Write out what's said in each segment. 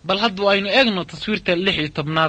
bal hadda aynu eegno taswiirta lix iyo tobnaad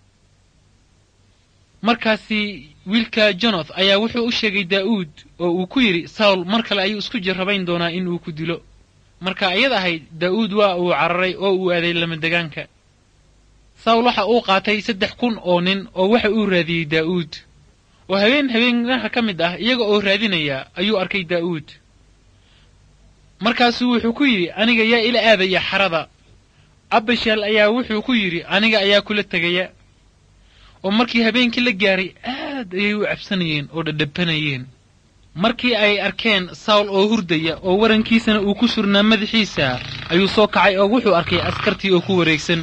markaasi wiilka jonoth ayaa wuxuu u sheegay daa'uud oo uu ku yidhi sawl mar kale ayuu isku jarrabayn doonaa in uu ku dilo marka iyada ahayd daa'uud waa uu cararay oo uu aaday lamadegaanka sawl waxa uu qaatay saddex kun oo nin oo waxa uu raadiyey daa'uud oo habeen habeenaha ka mid ah iyaga oo raadinaya ayuu arkay daa'uud markaasuu wuxuu ku yidhi aniga yaa ila aadaya xarada abashal ayaa wuxuu ku yidhi aniga ayaa kula tegaya oo markii habeenkii la gaaray aad ayay u cabsanayeen oo dhadhabanayeen markii ay arkeen sawl oo hurdaya oo warankiisana uu ku surnaa madaxiisa ayuu soo kacay oo wuxuu arkay askartii oo ku wareegsan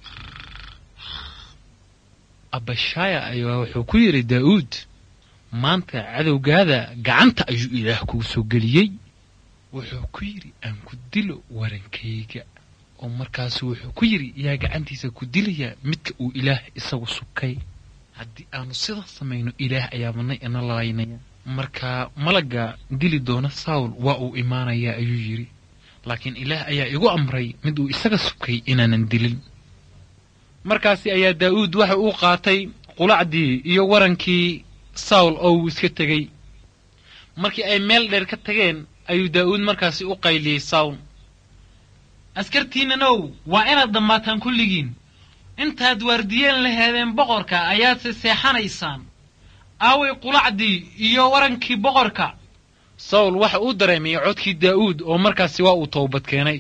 abashaya ayaa wuxuu ku yidhi daa'uud maanta cadowgaada gacanta ayuu ilaah kuu soo geliyey wuxuu ku yidhi aan ku dilo warankayga oo markaasu wuxuu ku yidhi yaa gacantiisa ku dilayaa midka uu ilaah isagu sukay haddii aanu sidaa samayno ilaah ayaa madnay ina lalaynaya marka malagga dili doona sawl waa uu imaanayaa ayuu yidhi laakiin ilaah ayaa igu amray mid uu isaga sukay inaanan dilin markaasi ayaa daa'uud waxa uu qaatay qulacdii iyo warankii sawl oo uu iska tegey markii ay meel dheer ka tageen ayuu daa'uud markaasi u qayliyey sawl askartiinnanow waa inaad dhammaataan kulligiin intaad waardiyeen laheedeen boqorka ayaadse seexanaysaan aaway qulacdii iyo warankii boqorka sawl waxa uu dareemay codkii daa'uud oo markaasi waa uu toobad keenay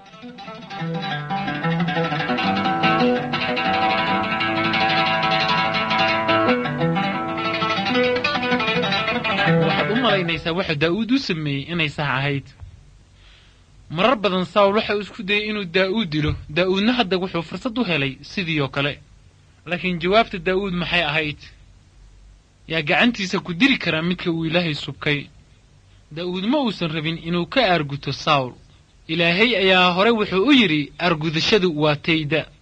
waxaad u malaynaysaa waxa daa'uud u sameeyey inay sax ahayd marar badan sawl waxa uu isku dayay inuu daa'uud dilo daa'uudna hadda wuxuu fursad u helay sidii oo kale laakiin jawaabta daa'uud maxay ahayd yaa gacantiisa ku dili karaa midka uu ilaahay subkay daa'uud ma uusan rabin inuu ka aarguto sawl ilaahay ayaa hore wuxuu u yidhi aargudashadu waa tayda